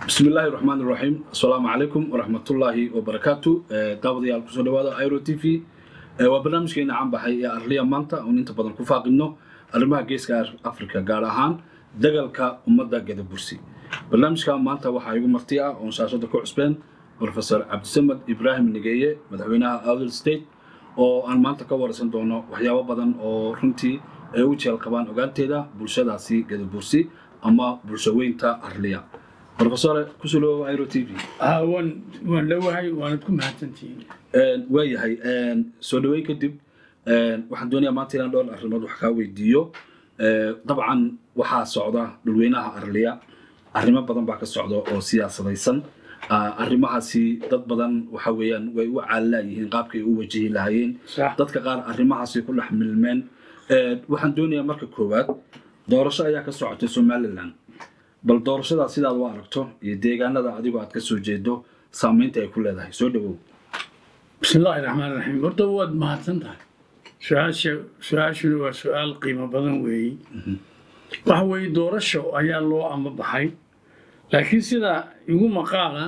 bismi illaahi raxmaan iraxiim assalaamu calaykum waraxmatullaahi wabarakaatu daawadayaal kusoo dhawaada iro t v waa barnaamijkeena caan baxay ee arliya maanta oon inta badan ku faaqidno arrimaha geeska africa gaar ahaan dagalka ummadda gadabursi barnaamijka maanta waxaa igu marti ah oon shaashada ku cusbeen profesor cabdisamed ibraahim nigeeye madaxweynaha outer state oo aan maanta ka waraysan doono waxyaabo badan oo runtii ay u jeel qabaan ogaanteeda bulshadaasi gadabursi ama bulshaweynta arliya profesore kusoo dhawow iro t v waan waan dhowahay waanad ku mahadsantihiin waayahay soo dhaweyn kadib waxaan doonayaa maanta inaan dhowr arrimood wax kaa weydiiyo dabcan waxaa socda dhulweynaha arliya arrimo badan baa ka socda oo siyaasadaysan arrimahaasi dad badan waxa weeyaan way u caalilaayihiin qaabkay u wajihi lahaayeen sax dadka qaar arrimahaasi ku dhex milmeen waxaan doonayaa marka koowaad doorasho ayaa ka socotay somalilan bal doorashadaa sidaad u aragto iyo deegaanada adigoo aad ka soo jeedo saamaynta ay ku leedahay soo dhawow bismi illaahi raxmaan raxiim horta waad mahadsan tahay su-aasha su-aashuna waa su-aal qiimo badan weeye waxa weeye doorasho ayaa loo amabaxay laakiin sida igu maqaala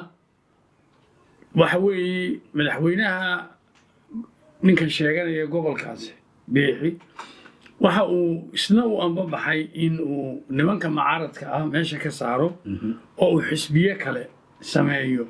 waxa weeye madaxweynaha ninkan sheeganaya gobolkaasi biixi waxa uu isna u ambabaxay in uu nimanka mucaaradka ah meesha ka saaro oo uu xisbiye kale sameeyo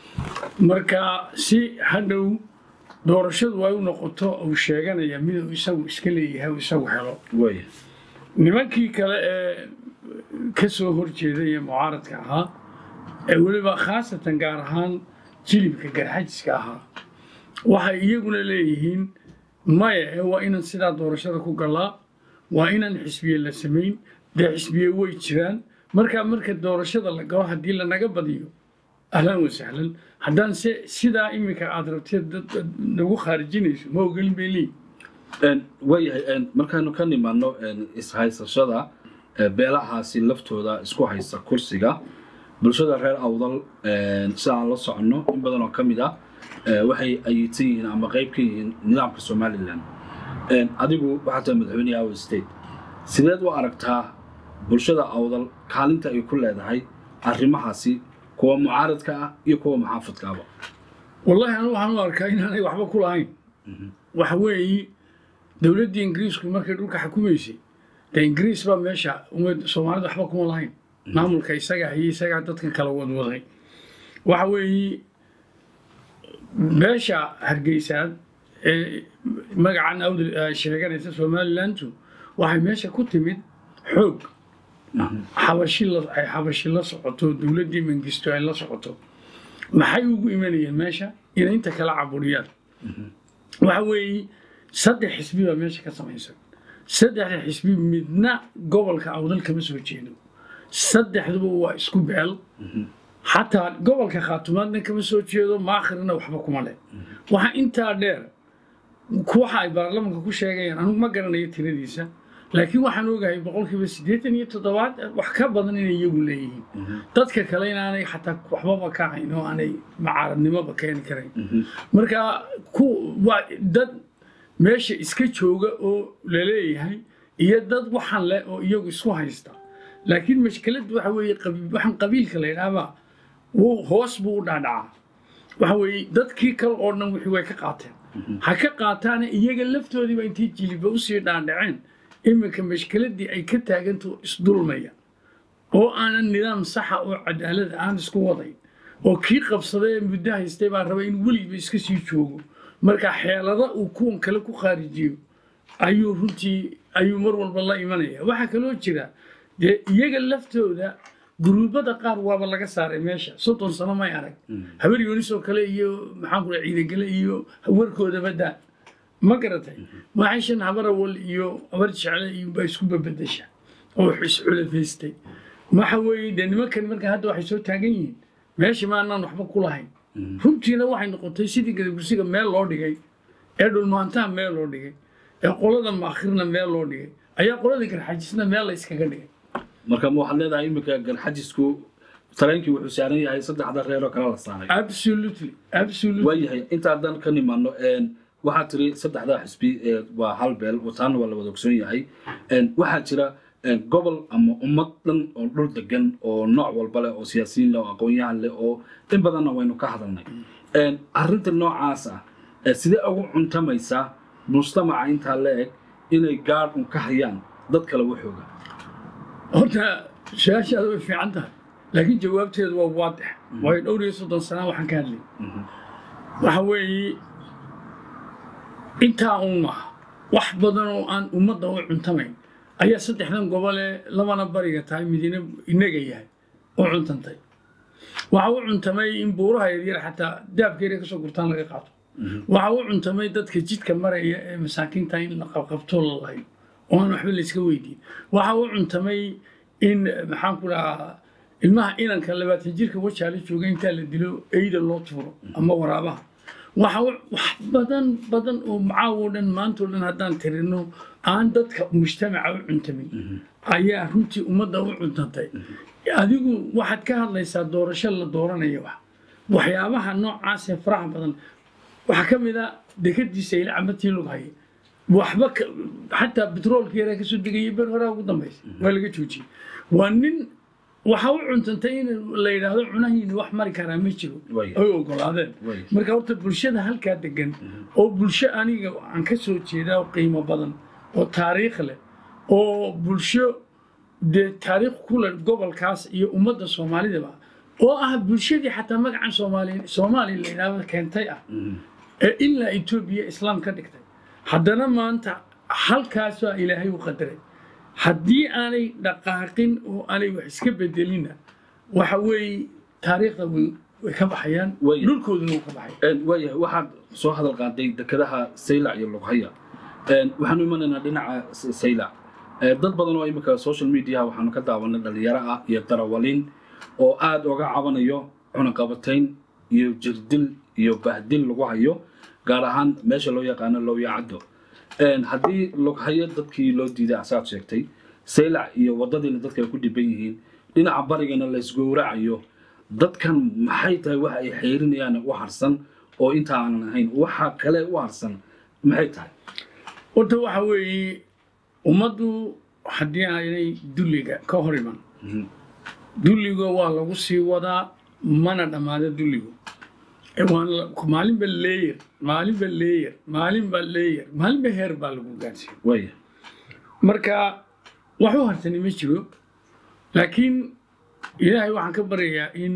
marka si hadhow doorashadu ay u noqoto uu sheeganaya miduu isagu iska leeyahay uu isagu helo waaya nimankii kale ee ka soo horjeeday ee mucaaradka ahaa ee weliba khaasatan gaar ahaan jilibka garxajiska ahaa waxay iyaguna leeyihiin maya ee waa inaan sidaa doorashada ku galaa waa inaan xisbiye la samayn dee xisbiye way jiraan markaa marka doorashada la galo haddii lanaga badiyo ahlan wasahlan haddaan se sidaa iminka aad rabteed dad nagu khaarijinayso ma ogelin bay leeyihin waayahay markaanu ka nimaano ishaysashada beelahaasi laftooda isku haysta kursiga bulshada reer awdal sida aan la soconno in badan oo ka mid ah waxay ayidsan yihiin ama qayb ka yihiin nidaamka somalilan adigu waxaa tahay madaxweyneha awal state sideed u aragtaa bulshada awdal kaalinta ay ku leedahay arrimahaasi kuwa mucaaradka ah iyo kuwa muxaafadkaaba wallahi anu waxaan u arkaa inaanay waxba ku lahayn waxa weeye dowladdii ingiriisku markay dhulka xukumaysay dee ingiriis baa meesha umad soomaalida waxba kuma lahayn maamulka isaga hayay isagaa dadkan kala wadwaday waxa weeye meesha hargeysaad ee magacan awdal sheeganaysa somalilandu waxay meesha ku timid xoog xabashi la ay xabashi la socoto dowladdii mangisto ay la socoto maxay ugu imanayeen meesha inay inta kala caburiyaan waxa weeye saddex xisbi baa meesha ka samaysan saddexda xisbi midna gobolka awdal kama soo jeedo saddexduba waa isku beel xataa gobolka khaatumaadna kama soo jeedo maakhirna waxba kuma leh waxaa intaa dheer waxa ay baarlamanka ku sheegayaan anugu ma garanayo tiradiisa laakiin waxaan ogahay boqolkiiba siddeetan iyo toddobaad wax ka badan inay iyagu leeyihiin dadka kale inaanay xataa waxbaba ka hayn oo aanay macaaradnimoba keeni karayn marka ku waa dad meesha iska jooga oo laleeyahay iyo dad waxan leh oo iyagu isku haysta laakiin mashkiladdu waxa weeye waxaan qabiilka la yidhaahbaa wuu hoos buu u dhaadhacaa waxa weeye dadkii kale oo dhan wixii way ka qaateen ha ka qaataana iyaga laftoodiiba intay jiliba usii dhaadhaceen iminka mashkiladdii ay ka taaganto isdulmaya oo aanan nidaam saxa oo cadaalada aan isku wadayn oo kii qabsaday ee muddo haystay baa raba in weligiba iska sii joogo marka xeelada uu kuwan kale ku khaarijiyo ayuu runtii ayuu mar walba la imanaya waxaa kaloo jira dee iyaga laftooda guruubada qaar waaba laga saaray meesha soddon sano may arag habar yoonisoo kale iyo maxaan ku ciidagale iyo warkoodaba daa ma garatay waxayshan habarawal iyo habar jecle iyo baa isku babedesha oo isculafaystay waxa weeye dee nimankan marka hadda waxay soo taagan yihiin meesha maanaan waxba ku lahayn runtiina waxay noqotay sidii gadabursiga meel loo dhigay ee dhulmaantaha meel loo dhigay ee qolada maakhirna meel loo dhigay ayaa qolada garxajisna meel la iskaga dhigay marka ma waxaad leedahay iminka garxajisku tareenkii wuxuu saaran yahay saddexda reer oo kale la saaray absolutely absolutely waayahay intaadan ka nimaano waxaa tiri saddexda xisbi waa hal beel wataana waa la wada ogsoon yahay waxaa jira een, gobol ama ummad dhan oo dhul degan oo nooc walba leh oo siyaasiyiin leh oo aqoon-yahan leh oo in badanna waynu ka hadalnay Een, arrinta noocaas ah ee sidee ugu cuntamaysaa mujtamaca intaa la eg inay gaadh un ka hayaan dad kale waxooga horta su-aashaada way fiican tahay laakiin jawaabteedu waa waadix waayo dhowr iyo soddon sana waxaan ka hadlay waxa weeye intaa un maaha wax badan oo aan ummadda u cuntamayn ayaa saddexdan gobole labana bariga tahay midina inaga yahay u cuntantay waxa u cuntamay in buuraha yaryar xataa daabkeeda kasoo gurtaan laga qaato waxa u cuntamay dadka jidka maraya ee masaakiinta in la qabqabto la lahayo oo aan waxba layska weydiin waxa u cuntamay in maxaan ku dhahaa ilmaha inanka labaatan jirka wajaala jooga intaa la dilo eyda loo tuuro ama waraabaha waxa u- wax badan badan oo macaawo dhan maanta oo dhan haddaan tirino aan dadka mujtamaca u cuntamin ayaa runtii ummadda u cuntantay adigu waxaad ka hadlaysaa doorasho la dooranaya wax waxyaabaha noocaas ee faraha badan waxaa ka mid a dekadiisa ila camatii lug haya waxba ka- xataa betroolka yaraa kasoo degaya ber horaa ugu dambaysa waa laga joojiyey waa nin waxa u cuntantay in la yidhaahdo cunahiina wax mari karaa ma jiro Way. ay ogolaadeen Way. marka horta bulshada halkaa degan oo bulsho aniga aan ka soo jeedaa oo qiimo badan oo taariikh leh oo bulsho dee taariikh ku leh gobolkaas iyo ummadda soomaalidaba oo ah bulshadii xataa magacan soomaali soomaali la yidhaahdo keentay ah ee ilaa etoobiya islaam ka dhigtay haddana maanta halkaasaa ilaahay u qadaray haddii aanay dhaqaaqin oo aanay wax iska bedelinna waxa weeye taariikhda way way ka baxayaan Way. dhulkooduna wuu ka baxaya Een, waayahay waxaad soo hadal qaaday dekedaha saylac iyo lughaya Een, waxaanu imanaynaa dhinaca S- saylac Ee, dad badan oo imika social media waxaanu ka daawanay dhalinyaro ah iyo darawaliin oo aad uga cabanayo cunaqabatayn iyo jirdil iyo bahdil lagu hayo gaar ahaan meesha loo yaqaano lowyacaddo Een, haddii lughayo dadkii loo diiday asaad sheegtay saylac iyo wadadiina dadka ay ku dhiban yihiin dhinaca barigana la isgowracayo dadkan maxay tahay waxa ay xeerinayaan u harsan oo inta aanan ahayn waxa kale u harsan maxay tahay horta waxa weeye ummaddu haddii aanay dulliga ka hor iman dulliga waa lagu sii wadaa mana dhammaada dulligu E, waan la- maalinba leeyar maalinba leeyar maalinba leeyar maalinba heer baa lagu gaarsiiya waaya marka wax u hartani ma jiro laakiin ilaahay waxaan ka baryayaa in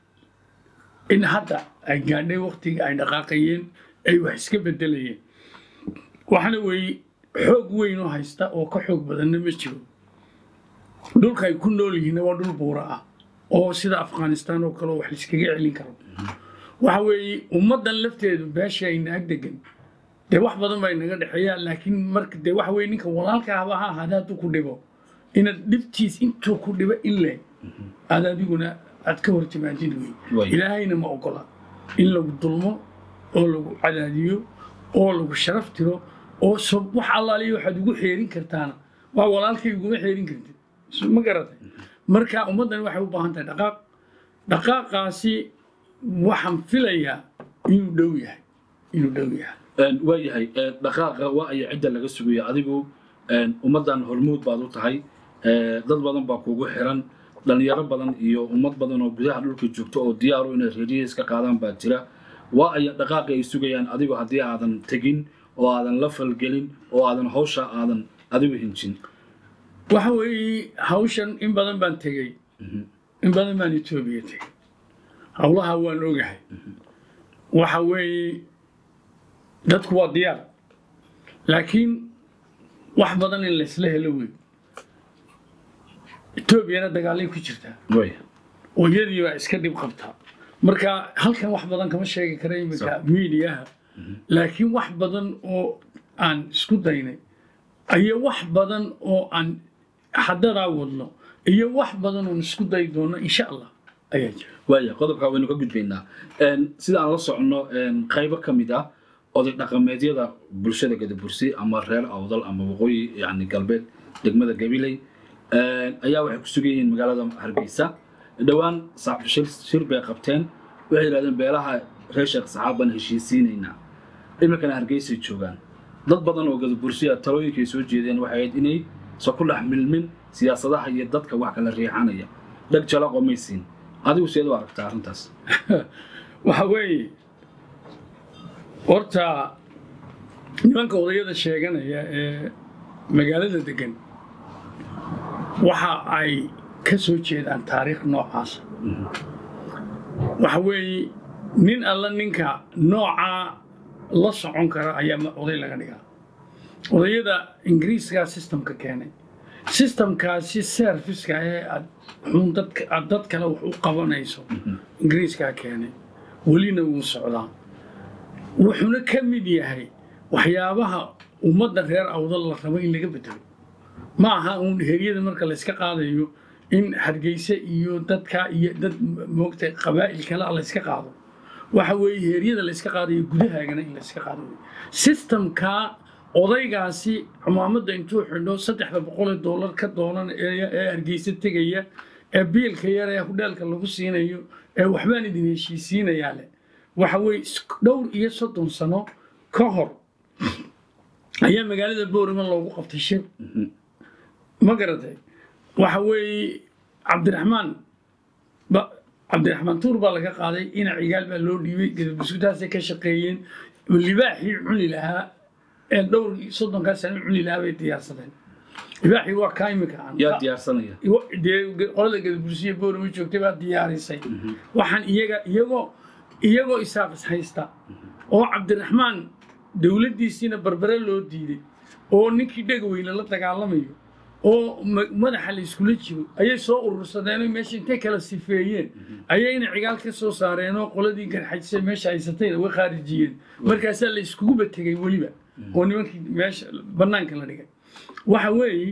in hadda ay gaadhay waktiga ay dhaqaaqayeen ay wax iska bedelayeen waxana weeye xoog weyn oo haysta oo ka xoog badanna ma jiro dhulka ay ku nool yihiinna waa dhul buura ah oo sida afghanistan oo kale oo wax laiskaga celin karo waxa weeye ummaddan lafteedu beesha ayna ag degan dee wax badan baa inaga dhexeeyaan laakiin marka dee waxa weye ninka walaalka ahba ha ahaada hadduu ku dhibo inaad dhibtiis intuu ku dhibo ile aad adiguna aad ka hortimaadid wey Way. ilaahayna ma ogola in lagu dulmo oo lagu cadaadiyo oo lagu sharaf tiro oo so wax allaaliya waxaad ugu xeerin kartaana waa walaalkay uguma xeerin kartid So, ma garatay marka ummaddan waxay u baahan tahay dhaqaaq dhaqaaqaasi waxaan filayaa inuu dhow yahay inuu dhow yahay Een, waayahay ee, dhaqaaqa waa aya cidda laga sugaya adigu een, ummaddan hormuud baad u tahay ee, dad badan baa kugu xiran dhalinyaro badan iyo ummad badan oo gudaha dhulka joogto oo diyaaru inay reerihiis ka qaadaan baa jira waa aya dhaqaaqi ay sugayaan adigu haddii aadan tegin oo aadan la falgelin oo aadan hawsha aadan adigu hinjin waxa weeye hawshan in badan baan tegey in badan baan etoobiya tegey howlaha waan ogahay waxa weeye dadku waa diyaar laakiin wax badan in laysla helo wey etoobiyana dagaalay ku jirtaa waaya oo iyadii baa iska dhib qabtaa marka halkan wax badan kama sheegi kara iminka miidiyaha laakiin wax badan oo aan isku daynay iyo wax badan oo aan xadadaa wadno iyo wax badan oon isku dayi doono insha allah ayaa jira waaya qodobka waynu ka gudbaynaa Een, sida aan la soconno een, qaybo ka mid ah oday dhaqameedyada bulshada gadabursi ama reer awdal ama waqooyi yani galbeed degmada gabiley een, ayaa waxay ku sugan yihiin magaalada hargeysa dhowaan sa- shir shir bay qabteen waxay yidhahdeen beelaha reer sheekh saxaabaan heshiisiinaynaa iminkana hargeysay joogaan dad badan oo gadabursi ah talooyinkay soo jeedeen waxay ahayd inay sa ku dhex milmin siyaasadaha iyo dadka wax kala riixanaya dheg jalaqoo may siin adigu seed u aragtaa arrintaas waxa weeye horta nimanka odayada sheeganaya ee magaalada degan waxa ay ka soo jeedaan taariikh noocaasa waxa weeye nin alla ninka noocaa la socon kara ayaa ma- oday laga dhigaa odayada ingiriiskaa systemka keenay systemkaasi serviceka ee aad xun dadka aad dad kale wax u qabanayso ingiriiskaa keenay welina wuu socdaa wuxuuna ka mid yahay waxyaabaha ummadda reer awdal la rabo in laga bedelo ma aha uun heryada marka layska qaadayo in hargeysa iyo dadka iyo dad moogta qabaa'il kale ah layska qaado waxa weeye heryada layska qaadayo gudahaagana in layska qaado wey systemka odaygaasi cumaamadda intuu xidho saddexda boqol ee doolar ka doonan ee ee hargeysa tegaya ee biilka yar ee hudheelka lagu siinayo ee waxbaan idin heshiisiinayaa leh waxa weeye is- dhowr iyo soddon sano ka hor ayaa magaalada boorima loogu qabtay shir ma garatay waxa weeye cabdiraxmaan ba- cabdiraxmaan tuur baa laga qaaday ina cigaal baa loo dhiibay gadabusutaasay ka shaqeeyeen libaaxii cuni lahaa ee dhowr iyo soddonkaa sano cuni lahaa bay diyaarsadeen libaaxii waa kaa imika aan yaa diyaarsanaya Iwa- dee ge- qolada gadabursiya boorama joogtay baa diyaarisay waxaan iyaga iyagoo iyagoo isaaqis haysta oo cabdiraxmaan dowladdiisiina barbare loo diiday oo ninkii dhegaweyne la dagaalamayo oo ma- madaxa la iskula jiro ayay soo urursadeen oo meesha intay kala sifeeyeen ayayna cigaal ka soo saareen oo qoladii garxajisay meesha haysatayna way khaarijiyeen markaasaa la iskuguba tegay weliba oo nimankii meesha bannaanka la dhigay waxa weeye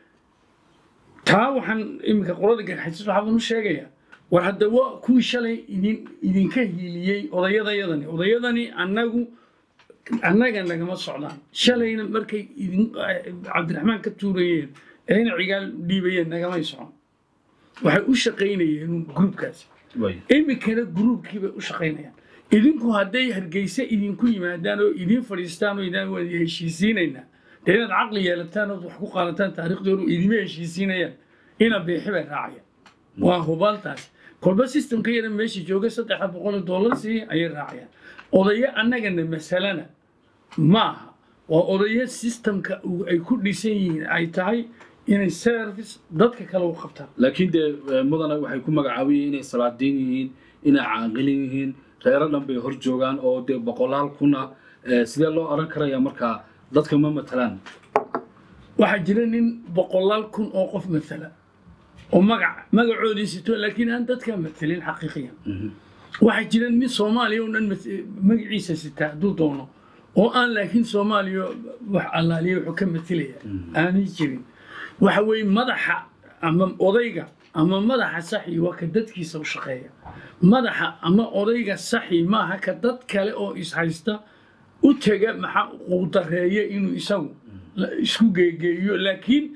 taa waxaan iminka qolada garxajis waxaan u sheegayaa war hadda wa kuwii shalay idin idinka hiiliyey odayadayadani odayadani annagu annaga nagama socdaan shalayna markay idin cabdiraxmaan ka tuurayeen eena cigaal dhiibayeen nagamay socon waxay u shaqaynayeen gruubkaasi way iminkana gruubkiibay u shaqaynayaan idinku hadday hargeysa idinku yimaadaan oo idin fadhiistaan oo idaan waa heshiisiinaynaa dee inaad caqli yeelataan ood wax ku qaadataan taariikhdoodu idima heshiisiinayaan ina beexi bay raacayaan waa hubaaltaas kolba systemka yara meesha jooga saddexa boqol oo dollar sii ayay raacayaan odayo annagana masalana maaha waa odayo systemka uu- ay ku dhisan yihiin ay tahay inay service dadka kale u qabtaan laakiin dee eh, mudane waxay ku magacaabayeen inay salaadiin yihiin inay caaqilin yihiin reero dhan bay hor joogaan oo dee boqolaal kuna eh, sidee loo oran karaya markaa dadka ma matalaan waxaa jira nin boqolaal kun oo qof matala oo magac magacoodii sito laakiin aan dadkaa matalin xaqiiqiyan waxaa jira nin soomaaliya oo dhan mat- magaciisa sita hadduu doono oo aan laakiin soomaaliya wax allaaliya wuxuu ka matalaya aanay jirin waxa weeye madaxa ama odayga ama madaxa saxi waa ka dadkiisa u shaqeeya madaxa ama odayga saxi maaha ka dad kale oo ishaysta u tega maxaa quudareeya inuu isagu la- isku geegeeyo laakiin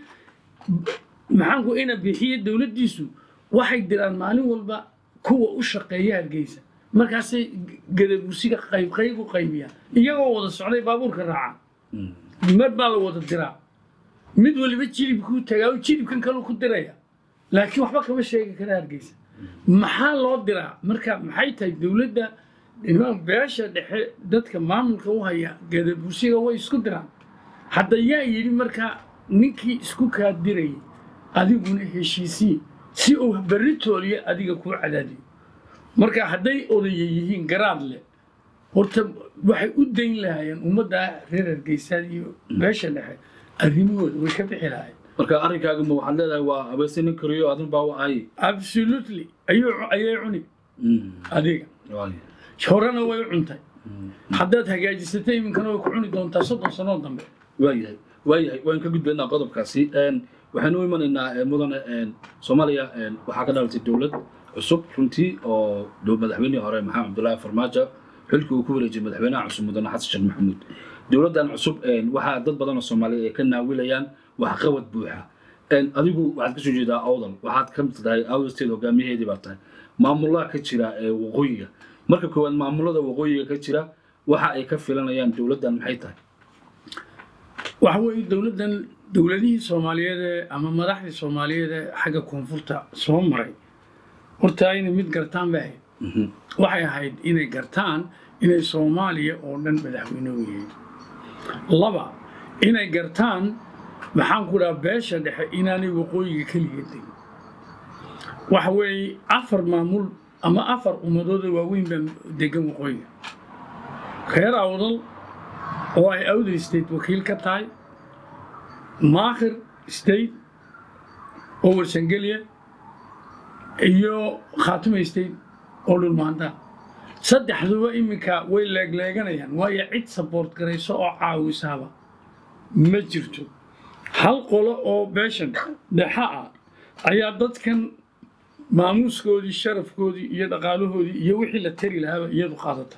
maxaanku ina bixiye dowladdiisu waxay diraan maalin walba kuwa u shaqeeya hargeysa markaasay gadabursiga qayb qayb u qaybiyaan iyagoo wada socday baabuurka raaca mar baa la wada diraa mid waliba jilibkuu tagaa oo jilibkan kaleu ku diraya laakiin waxba kama sheegi kara hargeysa maxaa loo diraa marka maxay tahay dowladda niman beesha dhexe dadka maamulka u haya gadabursiga way isku diraan hadda yaa yidhi marka ninkii isku kaa dirayay adiguna heshiisii si uu berri tooliya adiga kuu cadaadiyo marka hadday odaya yihiin garaad leh horta waxay u dayn lahaayeen ummadda reer hargeysaad iyo beesha dhexe arrimahooda way ka bixi lahaayeen marka arrinkaaga ma waxaad leedahay waa abeesinin kariyo adin baa u ahay absolutely ayuu ayay cuni adiga Waay. horena way u cuntay haddaad hagaajisatay iminkana way ku cuni doontaa soddon sanoo dambe waayahay waayahay waan ka gudbaynaa qodobkaasi Een, waxaan u imanaynaa eh, mudane een, soomaaliya een, waxaa ka dhalatay dowlad cusub runtii oo dhow- madaxweynihii hore maxamed cabdulaahi farmaajo xilkii uu ku wareejiyey madaxweynaha cusub mudane xasan sheekh maxamuud dowladdan cusub een, waxaa dad badan oo soomaaliya ay ka naawilayaan waxqabad buuxa Een, adigu waxaad kasoo jeedaa awdal waxaad ka mid tahay awdal state hogaamiyaheedii baa tahay maamulaha ka jira ee waqooyiga marka koowaad maamulada waqooyiga ka jira waxa ay ka filanayaan dowladdan maxay tahay waxa weeye dowladdan dowladihii soomaaliyeed ee ama madaxdii soomaaliyeed ee xagga koonfurta soo maray horta inay mid gartaan bay ahayd waxay ahayd inay gartaan inay soomaaliya oo dhan madaxweyne u yihiin laba inay gartaan maxaan ku dhaha beesha dhexe inaanay waqooyiga keligeed degin waxa weeye afar maamul ama afar ummadooda waaweyn baa degan waqooyiga reer awdal oo ay awdal state wakiil ka tahay maakhir state oo warsangeliya iyo khaatume state oo dhulmaantaa saddexduba iminka way leegleeganayaan waayo cid saboort garayso oo caawisaaba ma jirto hal qolo oo beeshan dhexa ah ayaa dadkan maamuuskoodii sharafkoodii iyo dhaqaalahoodii iyo wixii la tari lahaaba iyadu qaadata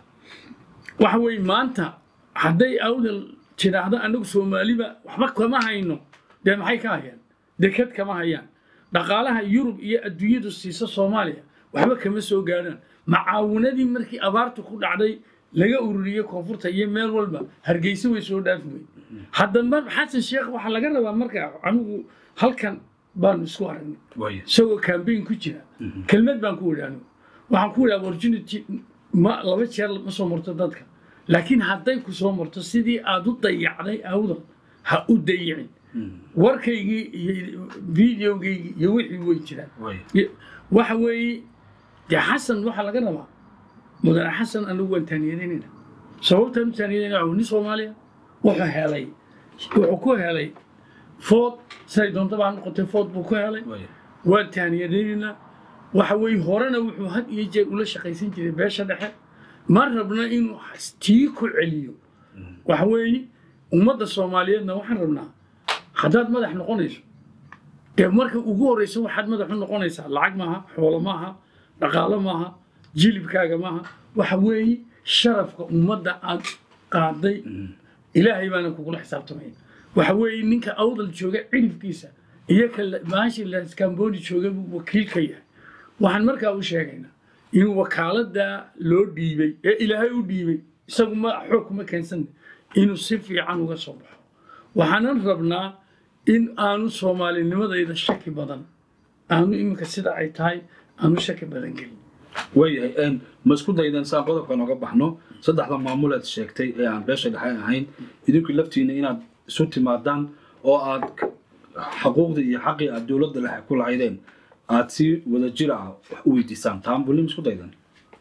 waxa weeye maanta hadday awdal tidhaahdo annagu soomaaliba waxba kama hayno dee maxay ka hayaan deked kama hayaan dhaqaalaha yurub iyo adduunyadu siisa soomaaliya waxba kama soo gaadhaan macaawinadii markii abaartu ku dhacday laga ururiyey koonfurta iyo meel walba hargeysa way soo dhaafi wey haddaba xasan sheekh waxaa laga rabaa marka anigu halkan baanu isku aragnay waaya isagoo campaign ku jira kelmad baan ku wadhaano waxaan ku wadhaa opportunity ma laba jeer ma soo marto dadka laakiin hadday ku soo marto sidii aad u dayacday awda ha u dayicin warkaygii iyo videogaygii iyo wixii way jiraan waaya Y- waxa weeye dee xasan waxaa laga rabaa mudane xasan anagu waan taaniyadeynayna sababtaan u taaniyadeynaa waa nin soomaaliya wuxuu helay wuxuu ku helay food siday doontaba ha noqotee food buu ku helay waaya waan taaniyadaynaynaa waxa weeye horena wuxuu had iyo jeer ula shaqaysan jiray beesha dhexe ma rabna inuu tii ku celiyo waxa weeye ummadda soomaaliyeedna waxaan rabnaa haddaad madax noqonayso dee marka ugu horeysa waxaad madax u noqonaysaa lacag maaha xoolo maaha dhaqaalo maaha jilibkaaga maaha waxa weeye sharafka ummadda aad qaaday ilaahay baana kugula xisaabtamaya waxa weeye ninka awdal jooga cilibkiisa iyo ka maashi laskambooni jooga buu wakiil ka yahay waxaan markaa u sheegaynaa inuu wakaalada loo dhiibay ee ilaahay u dhiibay isagu ma xoog kuma keensan inuu si fiican uga soo baxo waxaanan rabnaa in aanu soomaalinimadayda shaki badan aanu iminka sida ay tahay aanu shaki badan gelin waayahay een, ma isku daydan saan qodobka nooga baxno saddexda maamul aad sheegtay ee aan beesha dhexe ahayn idinku laftiina inaad isu timaadaan oo aad k- xuquuqdii iyo xaqii aad dowladda dhexe ku lahaydeen aad si wada jir ah wax u weydiisaan taan bulim isku daydan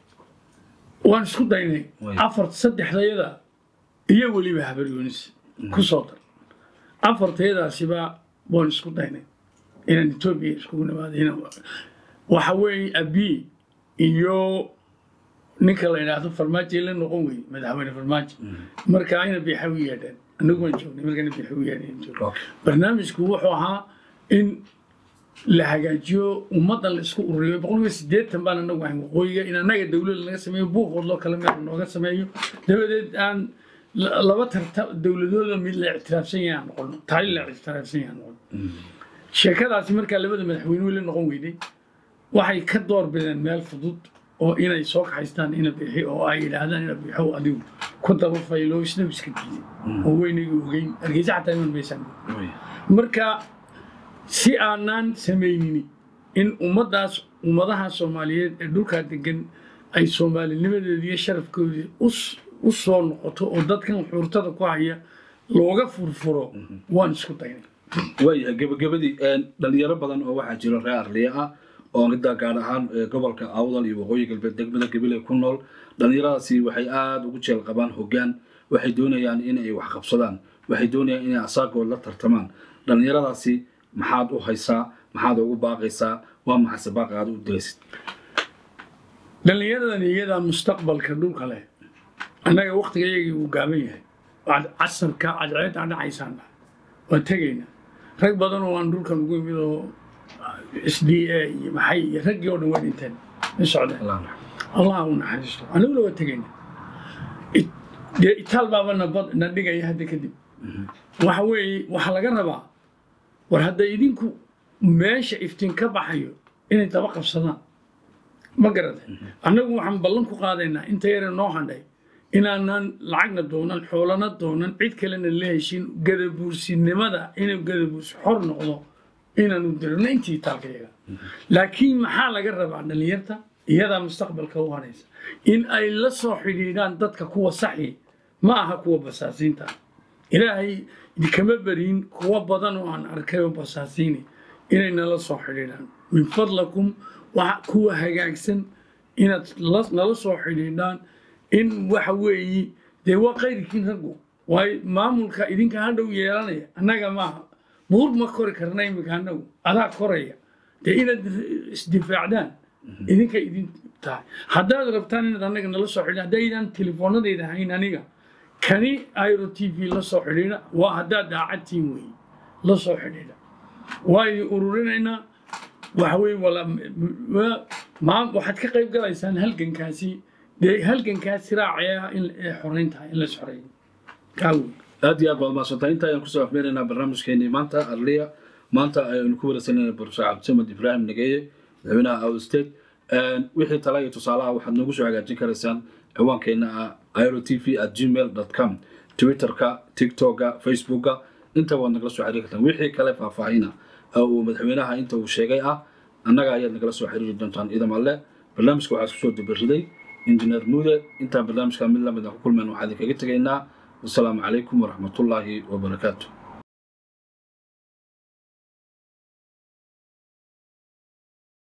waan isku daynay Way. afar saddexdayada iyo weliba habaryoonis ku soo dar afartayadaasiba waan isku daynay inaan etoobiya iskugu nimaado inaan waxa weeye abi iyo ninka la yidhaahdo farmaajo la noqon wey madaxweyne farmaajo marka ayna biixa u yeedheen anagu waan joognay markana biixa u yeedheen Okay. barnaamijku wuxuu ahaa in la hagaajiyo ummaddan la isku ururiyo boqolkiiba siddeetan baan anagu ahayn waqooyiga in annaga dowlad laga sameeyo buuqood loo kala meel nooga sameeyo dabadeed aan la- laba tarta dowladooda mid la ictiraafsan yahay aan noqono taali la ictiraafsan yahay aan noqono sheekadaasi markaa labada madaxweyne weli noqon weyday waxay ka door bideen meel fudud oo inay soo kaxaystaan ina bixi oo ay yidhaahdaan ina bixo adigu ku daba faylo isna iska diiday oo weynayga ogeyn hargeysa xataa iman maysaan Waaya. marka si aanaan samaynini in ummaddaas ummadaha soomaaliyeed ee dhulkaa degan ay soomaalinimadeeda iyo sharafkoodii us- u soo noqoto oo dadkan xuurtada ku haya looga furfuro waan isku daynay waayahay gebagabadii een, dhalinyaro badan oo waxaa jira reer arliya ah oo ridda gaar ahaan ee, gobolka awdal iyo waqooyi galbeed degmada gabiley ku nool dhalinyaradaasi waxay aada ugu jeel qabaan hoggaan waxay doonayaan inay wax qabsadaan waxay doonayaan inay asaagood la tartamaan dhalinyaradaasi maxaad u haysaa maxaad ugu baaqaysaa waa maxase baaqa aad u diraysid dhallinyaradan iyadaa mustaqbalka dhulka leh annaga waktigayagii uu gaaban yahay Cad- casarka cadceedda dhacaysaan waan tegaynaa rag badan oo aan dhulkan ugu imid oo s d a iyo maxay iyo raggii oo dhan waa dhinteen ma socdeen allah raxmo. allah u naxariisto aniguna waa tegaynaa It- dee itaal baaba na bad- na dhigaya hadda kadib waxa weeye waxaa laga rabaa war hadda idinku meesha iftiin ka baxayo inay daba qabsadaan ma garatay annagu waxaan ballan ku qaadaynaa inta yare noo handhay inaanan lacagna doonan xoolana doonan cid kalena la heshin gadabuursinimada inuu gadabuursi xor noqdo inaanu dirno intii taalkayaga laakiin maxaa laga rabaa dhallinyarta iyadaa mustaqbalka u haraysa in ay la soo xidhiidhaan dadka kuwa saxi ma aha kuwa basaasiinta ilaahay kama beriin kuwa badan oo aan arkay oo basaasiini inay nala soo xidhiidhaan min fadlakum waxa kuwa hagaagsan inaad la- nala soo xidhiidhaan in waxa weeyi dee waa qayrkiin raggu waayo maamulka idinka hadhow yeelanaya annaga maaha buur ma kori karna iminka annagu adaa koraya dee inaad isdifaacdaan idinka idin tahay haddaad rabtaan inaad annaga nala soo xidhiidhaan haddaydaan telefoonadayda hayn aniga kani airo t v la soo xidhiidha waa haddaad daacadtiin weeye la soo xidhiidha waayo ururinaynaa waxa weye wala ma- ma- waxaad ka qayb galaysaan halgankaasi dee halgankaasi raacaya in ee xoreyn tahay in la xoreeyo kaa wey aad iyo aad baad mahadsantahay inta ayaan kusoo afmeeraynaa barnaamijkeenii maanta arliya maanta ayaynu ku wareysanayna professor cabdisamed ibraahim nageeye madaxweynaha out state wixii tala iyo tusaalaha waxaad noogu soo hagaajin karaysaan ciwaankeena ah iro t v at gmail com twitterka tiktoka facebooka intaba waad nagala soo xiriiri kartaan wixii kale faahfaahina oo uu madaxweynaha inta uu sheegay ah annaga ayaad nagala soo xiriiri doontaan idam alle barnaamijka waxaa kusoo dabariday injineer muude intaan barnaamijka mid lamid ah ku kulmeen waxaa idinkaga tegaynaa wasalaamu calaykum waraxmatullaahi wabarakaatu